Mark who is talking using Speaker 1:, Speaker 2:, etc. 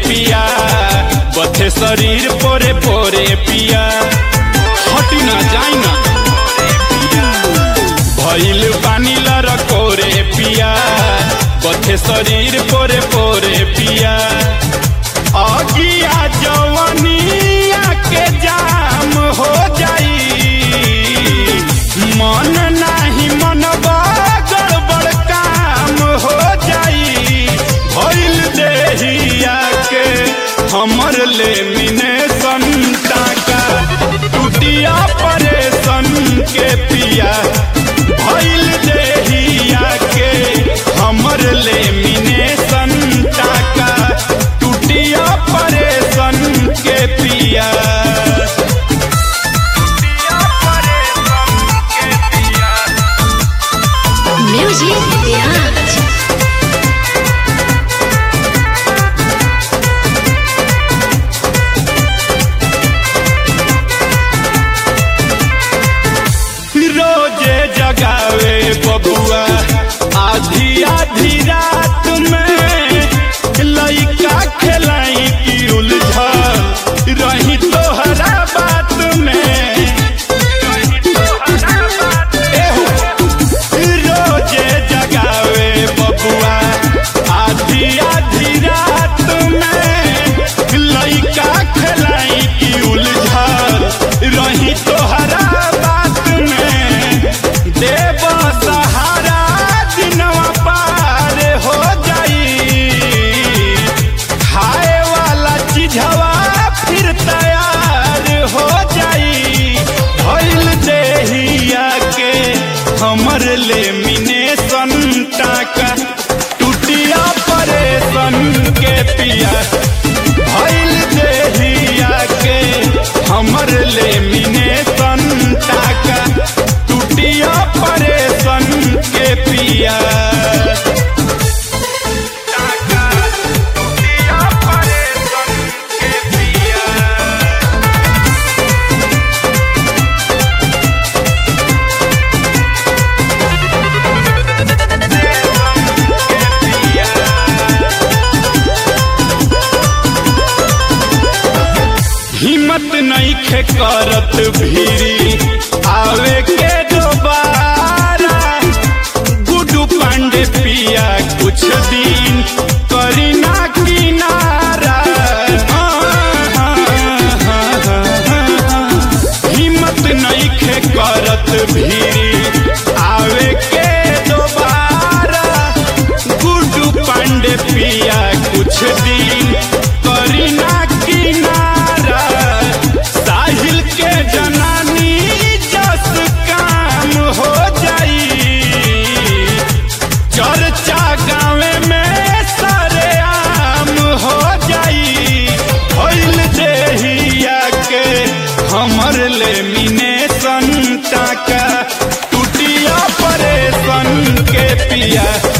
Speaker 1: पिया बथे शरीर पोरे पोरे पिया हटी ना जाई ना भइल बानी लरकोरे पिया बथे शरीर पोरे पोरे पिया अगिया जवनिया के जाम हो जाई मन नाही मन गड़बड़ काम हो जाई भइल देहिया के हमर ले मिने संताका टूटिया परेशन के पिया भइल देहिया के हमर ले मिने संताका टूटिया परेशन के पिया
Speaker 2: Music Garage.
Speaker 1: रोजे जगावे बबुआ आधी आधी रात में लइका खेलाई की उलझा रही तोहरा बात में एहू, रोजे जगावे बबुआ आधी आधी रात में लइका खेलाई की उलझा रही तोहरा बात में देव सहारा दिनवा पार हो जाई खाए वाला चीजवा फिर तैयार हो जाई भइल देहिया के हमर ले मिने संताका टूटिया परेशन के पिया भइल देहिया के हमर ले मिने संताका टूटिया परेशन के पिया टूटिया परेशन के पिया हिम्मत नहीं खे करत भीरी आवे के दोबारा गुडू पांडे पिया कुछ दिन करी ना किनारा हिम्मत नहीं खे करत भीरी आवे के दोबारा गुडू पांडे पिया कुछ दिन करी ना किनारा साहिल के जनानी जस काम हो जाई चर्चा गाँवे में सरेआम हो जाई भइल देहिया के हमर ले मिने संताका टूटिया परेशन के पिया